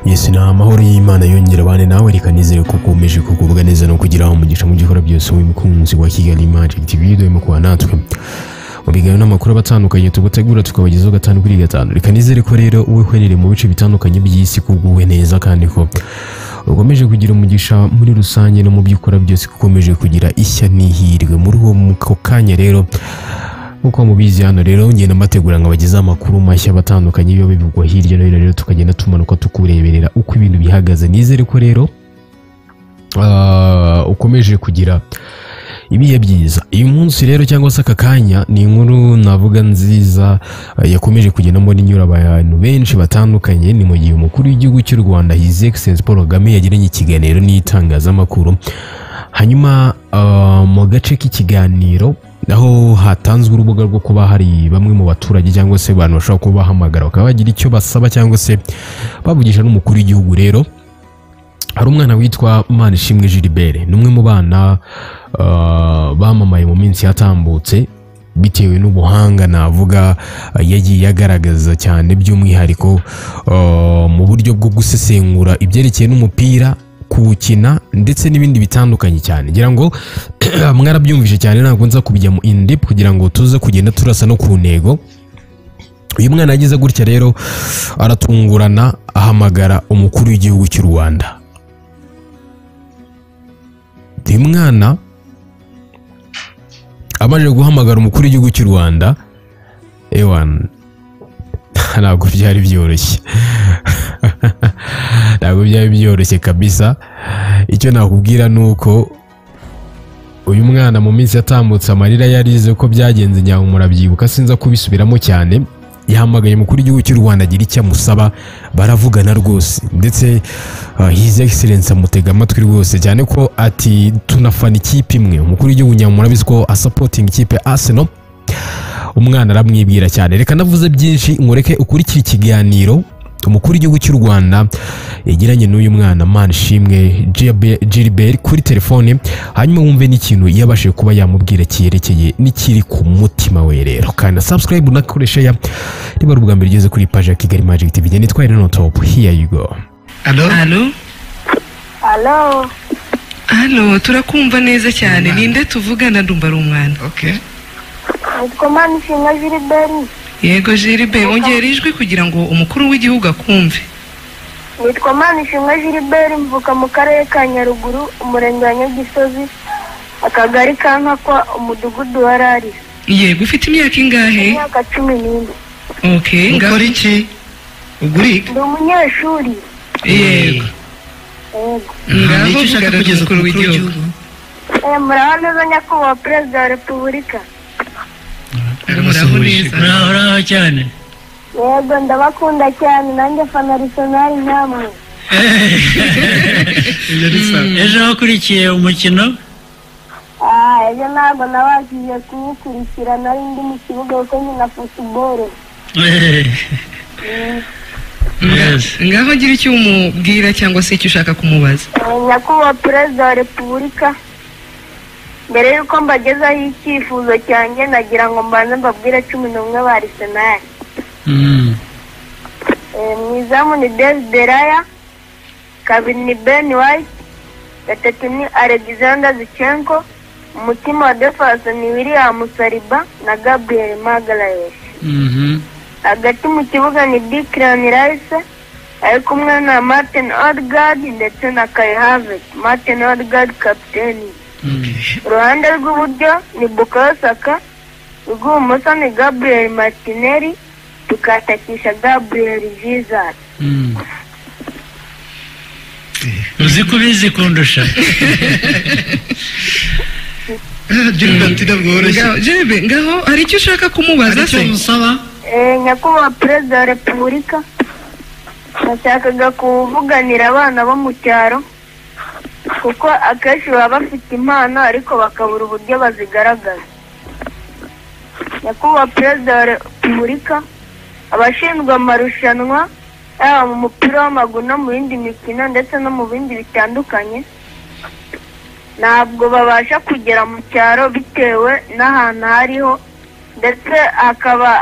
Yesu ni amahoro y'Imana yongera abane nawe reka nizere ko ukomeje kugubwa neza no kugira umugisha mu gikora byose wowe mukunzi wa Kigali Magic TV dore mu kuba natwe mu biganiro n'amakuru aba atandukanye tubategura tukabagezaho gatanu kuri gatanu reka nizere ko rero wowe uherereye mu bice bitandukanye by'isi kuguwe neza kandi ko ukomeje kugira umugisha muri rusange no mu byo ukora byose ko ukomeje kugira ishya n'ihirwe muri uwo mu- ako kanya rero nk'uko mubizi hano rero ngenda mbategura ngo abagezeho amakuru mashya aba atandukanye iyo bivugwa hirya no hino rero tukagenda tumanuka tukureberera uko ibintu bihagaze nizere ko rero ah, ukomeje kugira ibihe byiza uyu munsi rero cyangwa se aka kanya ni inkuru navuga nziza eh, yakomeje kugendamo n'inyura abantu benshi batandukanye ni mu gihe umukuru w'igihugu cy'u rwanda his excellence paul kagame yagiranye ikiganiro n'itangazamakuru hanyuma ah, mu gace k'ikiganiro aho hatanzwe urubuga rwo kuba hari bamwe mu baturage cyangwa se abantu bashobora kuba bahamagara bakaba bagira icyo basaba cyangwa se bavugisha n'umukuru w'igihugu rero hari umwana witwa Manishimwe Gilbert ni umwe mu bana ah, bamamaye mu minsi yatambutse bitewe n'ubuhanga navuga ah, yagiye agaragaza cyane by'umwihariko ah, mu buryo bwo gusesengura ibyerekeye n'umupira kuwukina ndetse n'ibindi bitandukanye cyane ngira ngo mwarabyumvise cyane ntabwo nza kubijya mu in depth kugira ngo tuze kugenda turasa no ku ntego uyu mwana yagize gutya rero aratungurana ahamagara umukuru w'igihugu cy'u rwanda uyu mwana amaze guhamagara umukuru w'igihugu cy'u rwanda ewana ntabwo byari byoroshye ntabwo byari byoroshye kabisa icyo nakubwira ni uko uyu mwana mu minsi yatambutse amarira yarize ko byagenze nyawe murabyibuka sinza kubisubiramo cyane yahamagaye umukuru w'igihugu cy'u rwanda agira icyo amusaba baravugana rwose ndetse ah, his excellence amutega amatwi rwose cyane ko ati tunafana ikipe imwe umukuru w'igihugu nyawe murabizi ko asapotinga ikipe arsenal umwana aramwibwira cyane reka navuze byinshi nkureke ukurikire ikiganiro umukuru w'igihugu cy'u rwanda yagiranye n'uyu mwana manishimwe gilbert kuri telefone hanyuma wumve n'ikintu yabashije kuba yamubwira cyerekeye n'ikiri ku mutima we rero kandi na subscribe unakoresha ya niba ari ubwa mbere ugeze kuri paji ya kigali magic tv njye nitwa reno top here you go Alo? Halo? Alo, Halo, turakumva neza cyane. Ninde tuvugana ndumva ari umwana. Okay. nitwa Manishimwe Gilbert, Yego Jiribe, ongera ijwi kugira ngo umukuru w'igihugu akumve. nitwa Manishimwe Gilbert mvuka mu karere ka Nyaruguru, umurenge wa Nyagisozi, akagari ka Nkakwa, umudugudu wa Rari, Yego, ufite imyaka ingahe? imyaka cumi n'ine. Okay, Ukora ngaho. iki? Uguriga? Ndi umunyeshuri, Yego. yego. Ni Ngaho iki ushaka vugana kugeza n'umukuru w'igihugu. Eh, muraho neza nyakubahwa perezida wa repubulika. Muraho neza. Muraho muraho cyane. Yego, ndabakunda cyane, nanjye fana Arsenal namwe. Ibyo ni sawa. Ejo wakurikiye umukino? Ah, ejo ntabwo nabagiye kuwukurikira, nari ndi mu kibuga kuko nkina football. Eh, Yes. Ngaho gira icyo umubwira cyangwa se icyo ushaka kumubaza. Eh, nyakubahwa perezida wa repubulika mbere y'uko mbagezaho icyifuzo cyanjye nagira ngo mbanze mbabwire cumi n'umwe ba arisenali Mm. Eh, mu izamu ni desideraya kabiri ni beni wayiti gatatu ni alexander zichenko umutima wa defanse ni william saliba na gabriel magarayesh Mhm. hagati mu kibuga ni dikirani rayise ari kumwe na martin odegaard ndetse na kai havert martin odegaard kapiteni Mm. uruhande rw'iburyo ni bukayo saka urw'ibumoso ni gabriel martinelli tukatakisha gabriel jesus Mm. uzi ko ubizi kundusha Ngaho Jiribe, ngaho hari icyo ushaka kumubaza se? Eh, nyakubahwa perezida wa repubulika nashakaga kuvuganira abana bo mu cyaro kuko akenshi baba bafite impano ariko bakabura uburyo bazigaragaza nyakubahwa perezida wa repubulika abashinzwe amarushanwa yaba mu mupira w'amaguru no mu yindi mikino ndetse no mu bindi bitandukanye ntabwo babasha kugera mu cyaro bitewe n'ahantu hariho ndetse hakaba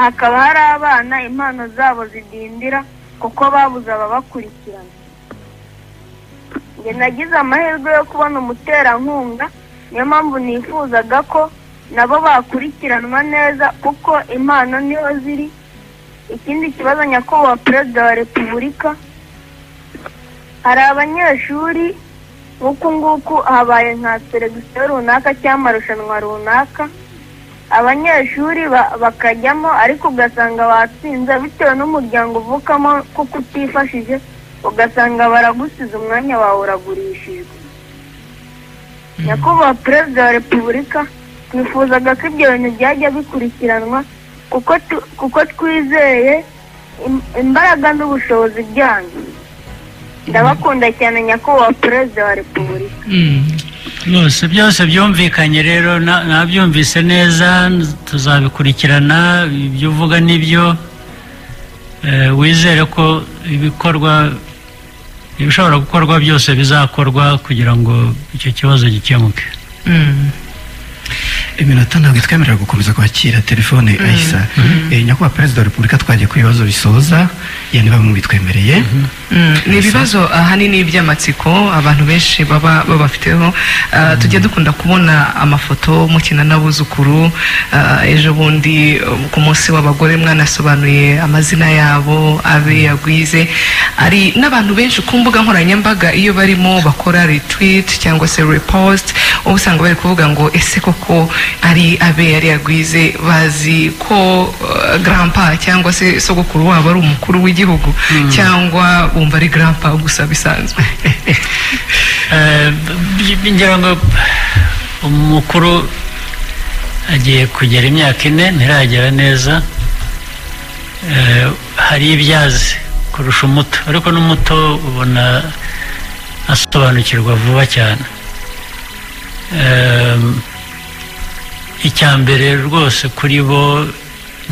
hakaba hari abana impano zabo zidindira kuko babuze ababakurikirana njye nagize amahirwe yo kubona umuterankunga niyo mpamvu nifuzaga ko nabo bakurikiranwa neza kuko impano niho ziri ikindi kibazo nyakubahwa perezida wa repubulika hari abanyeshuri nk'uku nguku habaye nka seregisiyo runaka cyangwa amarushanwa runaka abanyeshuri ba- bakajyamo ariko ugasanga batsinze bitewe n'umuryango uvukamo kuko utifashije ugasanga baragusize umwanya wawe uragurishijwe nyakubahwa perezida wa repubulika twifuzaga ko ibyo bintu byajya bikurikiranwa kuko tu- kuko twizeye im- imbaraga n'ubushobozi byanyu ndabakunda cyane nyakubahwa perezida wa repubulika Mm. rwose byose byumvikanye rero na- nabyumvise neza tuzabikurikirana ibyo uvuga n'ibyo Eh, wizere ko ibikorwa ibishobora gukorwa byose bizakorwa kugira ngo icyo kibazo gikemuke Mm. iminota ntabwo itwemerera gukomeza kwakira telefone ayisa Eh, nyakubahwa perezida wa repubulika twagiye ku bibazo bisoza yani bamwe bitwemereye Mm, ni ibibazo ahanini by'amatsiko abantu benshi baba babafiteho Ah, tujya dukunda kubona amafoto mukina n'abuzukuru Ah, ejo bundi um, ku munsi w'abagore mwanasobanuye amazina yabo abe yagwize hari n'abantu benshi ku mbuga nkoranyambaga iyo barimo bakora retweet cyangwa se repost uba usanga bari kuvuga ngo ese koko ari abe yari yagwize bazi ko uh, grandpa cyangwa se sogokuru wabo ari umukuru w'igihugu cyangwa bumva ari grandpa gusa bisanzwe Eh, b- b- ngira ngo umukuru agiye kugera imyaka ine ntiragera neza Eh, hari ibyazi kurusha umuto ariko n'umuto ubona asobanukirwa vuba cyane Eh, icya mbere rwose kuri bo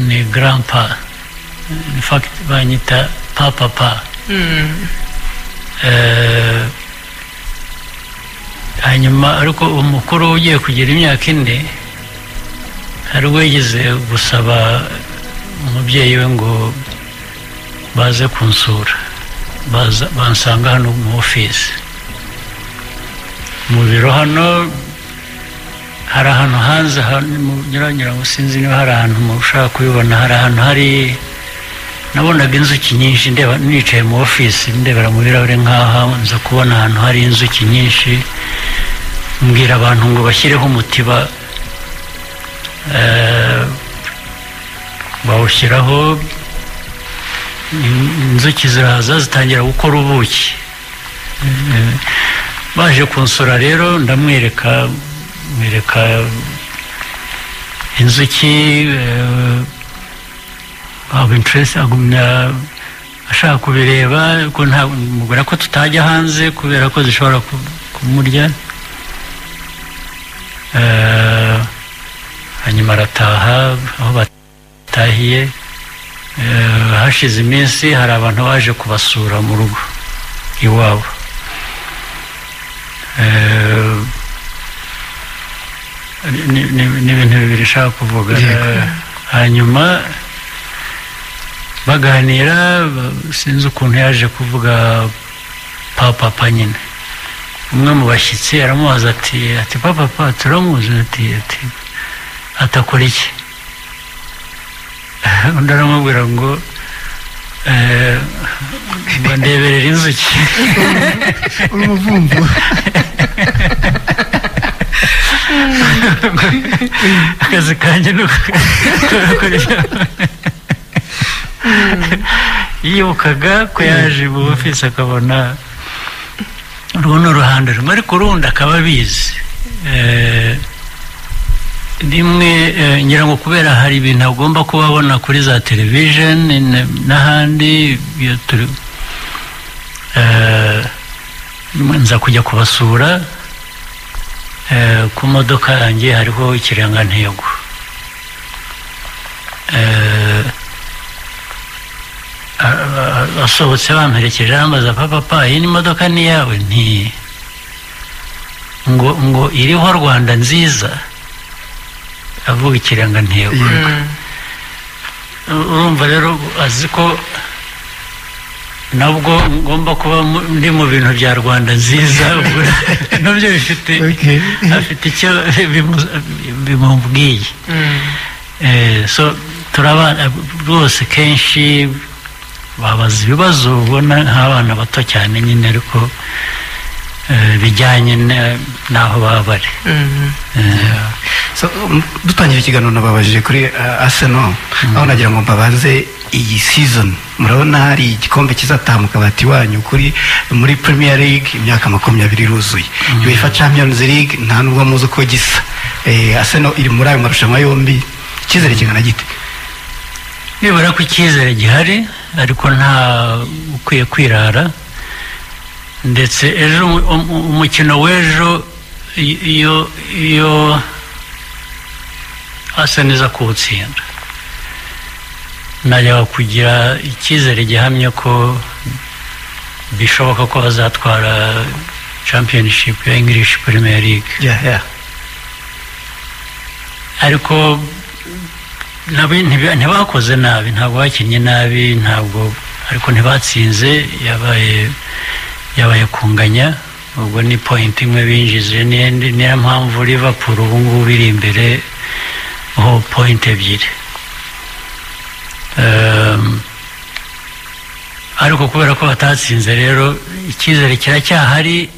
ni grandpa in fact banyita papapa Eh, hanyuma ariko umukuru ugiye kugira imyaka ine hari uwigeze gusaba umubyeyi we ngo baze kunsura baza bansanga hano mu ofisi mu biro hano hari ahantu hanze nyuranyura ngo sinzi niba hari ahantu mu- ushaka kubibona hari ahantu hari nabonaga inzuki nyinshi ndeba nicaye mu ofisi ndebera mu birahure nk'aha nza kubona ahantu hari inzuki nyinshi mbwira abantu ngo bashyireho umutiba eh, bawushyiraho in- inzuki ziraza zitangira gukora ubuki Eh, baje kunsura rero ndamwereka mwereka inzuki eh, aba interesi agumya ashaka kubireba ko nta mubwira ko tutajya hanze kubera ko zishobora ku- kumurya Eh, hanyuma arataha aho batahiye Eh, hashize iminsi hari abantu baje kubasura mu rugo iwabo Eh, ni- ni- ni ibintu bibiri nshaka kuvuga Yego. Eh, hanyuma baganira ba- sinzi ukuntu yaje kuvuga papapa nyine umwe mu bashyitsi aramubaza ati ati papapa turamuzi ati ati atakora iki undi aramubwira ngo eh, ngo ndeberera inzuki urumuvumvu akazi kanjye ni ukukora yibukaga ko yaje mu ofisi akabona urwo ni uruhande rumwe ariko urundi akaba abizi Eh, rimwe eh, ngira ngo kubera hari ibintu agomba kuba abona kuri za television n- n'ahandi iyo turi Eh, nza kujya kubasura Eh, ku modoka yanjye hariho ikirangantego Eh, a- a- asohotse bamperekeje arambaza papa pa iyi ni imodoka ni iyawe nti ngo ngo iriho rwanda nziza avuga ikirangantego urumva rero azi ko nabwo ngomba kuba mu- ndi mu bintu bya rwanda nziza ubwo nabyo bifite Okay. afite icyo bimu- bimubwiye Eh, so turabana rwose kenshi babaza ibibazo ubona nk'abana bato cyane nyine ariko eh, bijyanye na- n'aho baba bari Eh, So, um, dutangira ikiganiro nababajije kuri uh, Arsenal aho nagira ngo mbabaze iyi season murabona hari igikombe kizataha mu kabati wanyu kuri muri Premier League imyaka makumyabiri iruzuye UEFA Champions League nta nubwo muzi uko gisa eh, Arsenal iri muri ayo marushanwa yombi icyizere kingana gite nibura ko icyizere gihari ariko nta ukwiye kwirara ndetse ejo umu- umu- umukino w'ejo i- iyo iyo asa neza kuwutsinda najya kugira icyizere gihamye ko bishoboka ko bazatwara championship ya english premier league yeah, yeah. ariko nabo ntiba- ntibakoze nabi ntabwo bakinnye nabi ntabwo ariko ntibatsinze yabaye yabaye kunganya ubwo ni point imwe binjije ni- ni- niyo mpamvu liverpool ubu ngubu iri imbere ho point ebyiri Ehm, ariko kubera ko batatsinze rero icyizere kiracyahari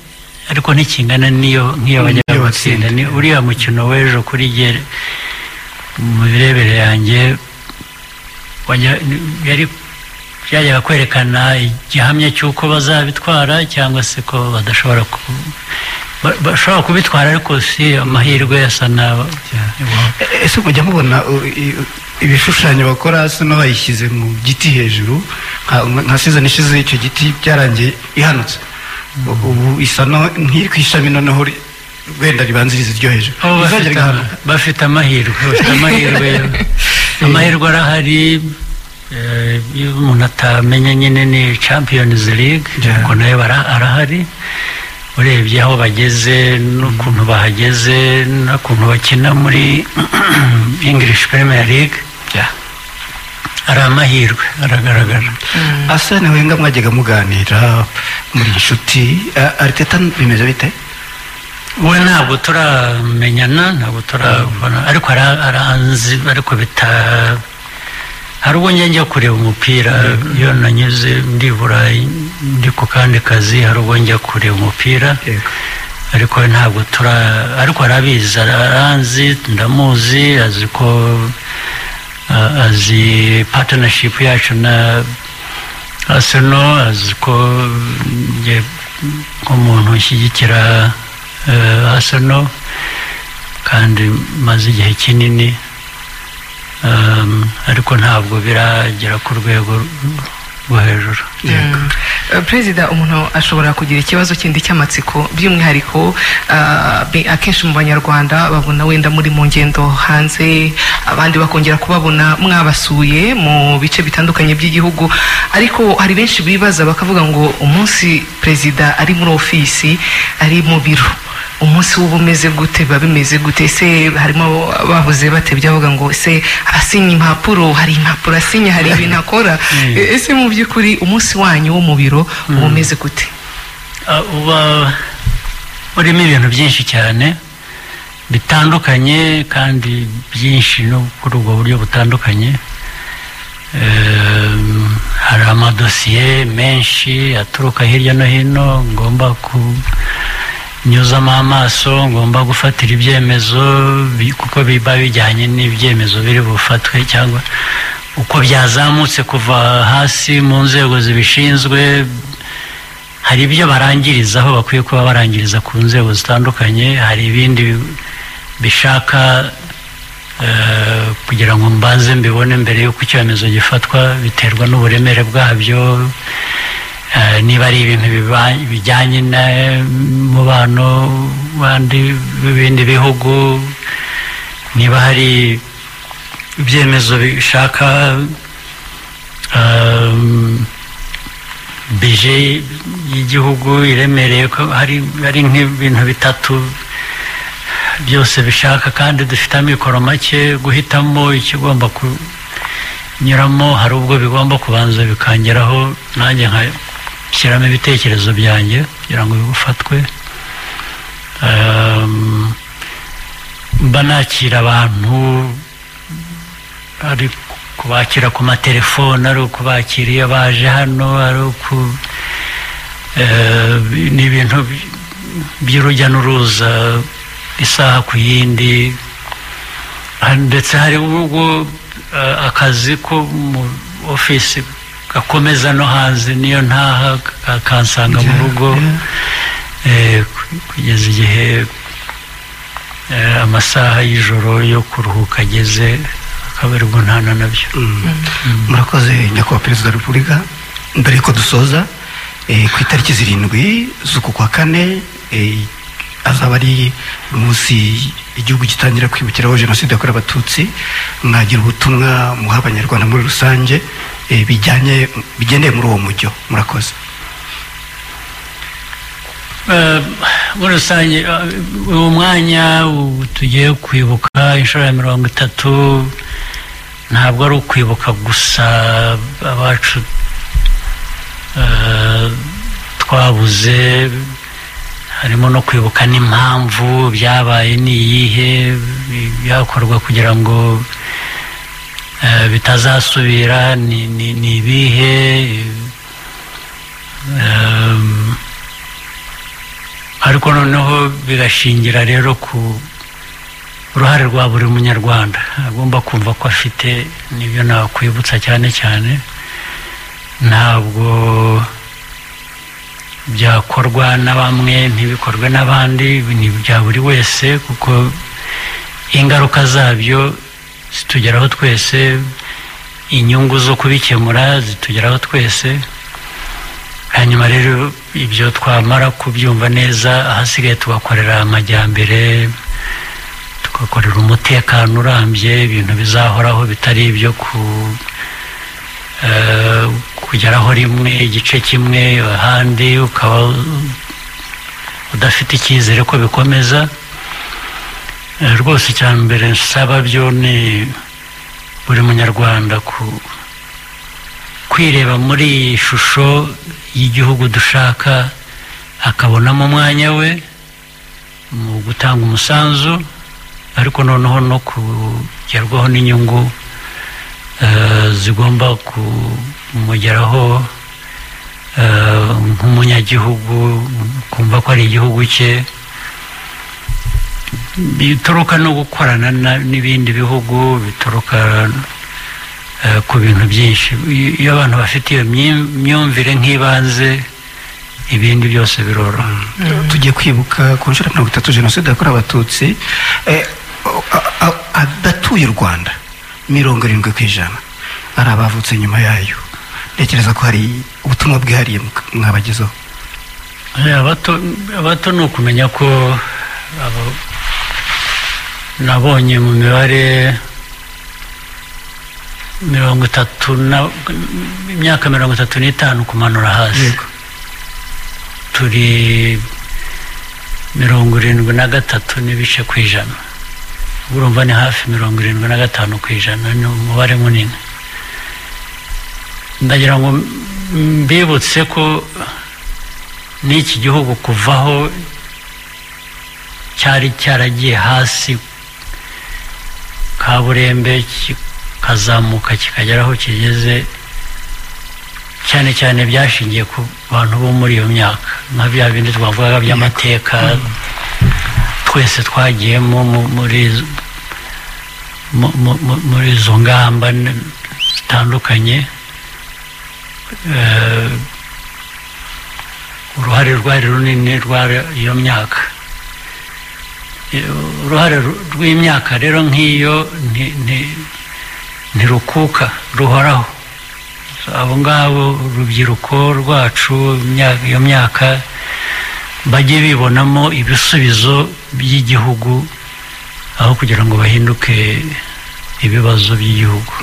ariko ntikingana n'iyo nk'iyo bajya N'iyo batsinda. gutsinda ni uriya mukino w'ejo kuri jye mu birebere yanjye wajya- yari byajyaga kwerekana igihamya cy'uko bazabitwara cyangwa se ko badashobora ku ba- bashobora kubitwara ariko si amahirwe asa n'aba E- ese mujya mubona u- i- u- ibishushanyo bakora Arsenal bayishyize mu giti hejuru nka- nka season ishize icyo giti byarangiye ihanutse U- ubu isa no- nk'iri ku ishami noneho ri- wenda ribanziriza iryo hejuru Abo Rizongera bafite ama- rigahanuka. bafite amahirwe bafite amahirwe amahirwe arahari eh, iyo umuntu atamenya nyine ni champions league Yeah. ubwo nayo bara- arahari urebye aho bageze n'ukuntu bahageze n'ukuntu bakina muri english premier league Yeah. ari amahirwe aragaragara Arsene Wenger mwajyaga muganira muri inshuti A- Arteta bimeze bite we ntabwo turamenyana ntabwo turabona ariko ara- aranzi ariko bita hari ubwo njya njya kureba umupira iyo nanyuze ndi i burayi ndi ku kandi kazi hari ubwo njya kureba umupira ariko we ntabwo tura ariko arabizi aranzi ndamuzi azi ko a- azi partnership yacu na Arsenal azi ko njye nk'umuntu ushyigikira eh, Arsenal kandi maze igihe kinini um, ariko ntabwo biragera ku rwego rwo hejuru Eh, perezida umuntu ashobora kugira ikibazo kindi cy'amatsiko by'umwihariko ah, bi- akenshi mu banyarwanda babona wenda muri mu ngendo hanze abandi bakongera kubabona mwabasuye mu bice bitandukanye by'igihugu ariko hari benshi bibaza bakavuga ngo umunsi perezida ari muri ofisi ari mu biro umunsi w'uba umeze gute biba bimeze gute ese harimo babuze batebye bavuga ngo ese asinye impapuro hari impapuro asinya hari ibintu akora Mm. E- ese mu by'ukuri umunsi wanyu wo mu biro uba umeze gute Ah, uba urimo ibintu byinshi cyane bitandukanye kandi byinshi no kuri ubwo buryo butandukanye Ehm, hari amadosiye menshi aturuka hirya no hino ngomba kunyuzamo amaso ngomba gufatira ibyemezo bi- kuko biba bijyanye n'ibyemezo biri bufatwe cyangwa uko byazamutse kuva hasi mu nzego zibishinzwe hari ibyo barangirizaho bakwiye kuba barangiriza ku nzego zitandukanye hari ibindi bi- bishaka eh, kugira ngo mbanze mbibone mbere y'uko icyemezo gifatwa biterwa n'uburemere bwabyo eh, niba ari ibintu biba- bijyanye n'umubano w'andi w'ibindi bihugu niba hari ibyemezo bishaka um, bije y'igihugu iremereye ko hari hari nk'ibintu bitatu byose bishaka kandi dufite amikoro make guhitamo ikigomba kunyuramo hari ubwo bigomba kubanza bikangeraho nanjye nka- shyiramo ibitekerezo byanjye kugira ngo bifatwe Um, mba nakira abantu ari kubakira ku matelefone ari ukubakira iyo baje hano ari uku eh, ni ibintu by- by'urujya n'uruza isaha ku yindi Ah, ndetse hari ubwo eh, akazi ko mu ofisi gakomeza no hanze niyo ntaha ka- kansanga mu rugo Eh, ku- kugeza igihe eh, amasaha y'ijoro yo kuruhuka ageze akaba aribwo ntana nabyo murakoze nyakubahwa perezida wa repubulika mbere yuko dusoza eh, ku itariki zirindwi z'uku kwa kane eh, azaba ari umunsi igihugu gitangira kwibukiraho jenoside yakorewe abatutsi mwagira ubutumwa muha abanyarwanda muri rusange eh, bijyanye bigendeye muri uwo mujyo murakoze Eh, muri rusange eh, uwo mwanya u- tugiye kwibuka inshuro ya mirongo itatu ntabwo ari ukwibuka gusa abacu eh, twabuze harimo no kwibuka n'impamvu byabaye ni iyihe byakorwa kugira ngo eh, bitazasubira ni ni- ni ibihe eh, ariko noneho bigashingira rero ku ruhare rwa buri munyarwanda agomba kumva ko afite n'ibyo nakwibutsa cyane cyane ntabwo byakorwa na bamwe ntibikorwe n'abandi ni ibya buri wese kuko ingaruka zabyo zitugeraho twese inyungu zo kubikemura zitugeraho twese hanyuma rero ibyo twamara kubyumva neza ahasigaye tugakorera amajyambere tugakorera umutekano urambye ibintu bizahoraho bitari ibyo ku eh, kugeraho rimwe igice kimwe ahandi ukaba udafite icyizere ko bikomeza Eh, rwose icya mbere nsaba byo ni buri munyarwanda ku kwireba muri iyi shusho y'igihugu dushaka akabonamo umwanya we mu gutanga umusanzu ariko noneho no kugerwaho n'inyungu eh, zigomba kumugeraho eh, nk'umunyagihugu kumva ko ari igihugu cye bituruka no gukorana na- n'ibindi bihugu bituruka eh, ku bintu byinshi I- iyo abantu bafite iyo myi- myumvire nk'ibanze ibindi byose biroroha tugiye kwibuka ku nshuro ya mirongo itatu jenoside yakorewe abatutsi eh, o- a- a- adatuye u rwanda mirongo irindwi ku ijana ari abavutse nyuma yayo ntekereza ko hari ubutumwa bwihariye muka- mwabagezaho Eh, abato abato ni ukumenya ko abo- nabonye mu mibare mirongo itatu na- imyaka mirongo itatu n'itanu kumanura hasi Yego. turi mirongo irindwi na gatatu n'ibice ku ijana urumva ni hafi mirongo irindwi na gatanu ku ijana ni umubare munini ndagira ngo mbibutse ko n'iki gihugu kuvaho cyari cyaragiye hasi kaburembe kikazamuka kikagera aho kigeze cyane cyane byashingiye ku bantu bo muri iyo myaka nka bya bindi twavugaga by'amateka twese twagiyemo mu- muri izo- mu- mu- mu- muri izo ngamba n- zitandukanye Eh, uruhare rwari runini rwa iyo myaka Eh, uruhare ru- rw'imyaka rero nk'iyo nti- nti- ntirukuka ruhoraho abo ngabo urubyiruko rwacu imya- iyo myaka bajye bibonamo ibisubizo by'igihugu aho kugira ngo bahinduke ibibazo by'igihugu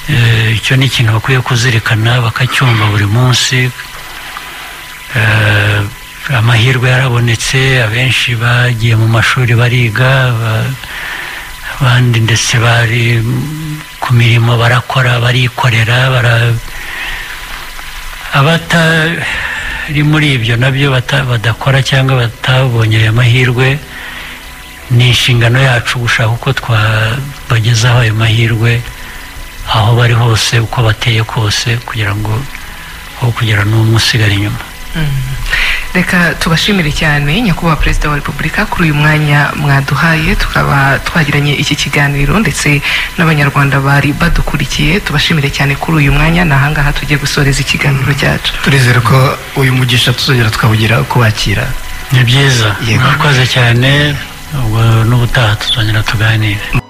Eh, icyo ni ikintu bakwiye kuzirikana bakacyumva buri munsi Eh, amahirwe yarabonetse abenshi bagiye mu mashuri bariga ba- abandi ndetse bari mm, ku mirimo barakora barikorera bara abata biri muri ibyo nabyo bata- badakora cyangwa batabonye ayo mahirwe ni inshingano yacu gushaka uko twabagezaho ayo mahirwe aho bari hose uko bateye kose kugira ngo aho kugira n'umwe usigara inyuma reka tubashimire cyane nyakubahwa perezida wa repubulika kuri uyu mwanya mwaduhaye tukaba twagiranye iki kiganiro ndetse n'abanyarwanda bari badukurikiye tubashimire cyane kuri uyu mwanya ni ahangaha tugiye gusoreza ikiganiro cyacu turizere ko uyu mugisha tuzongera twawugira kubakira ni byiza Yego. mwakoze cyane ubwo n'ubutaha tuzongera tuganire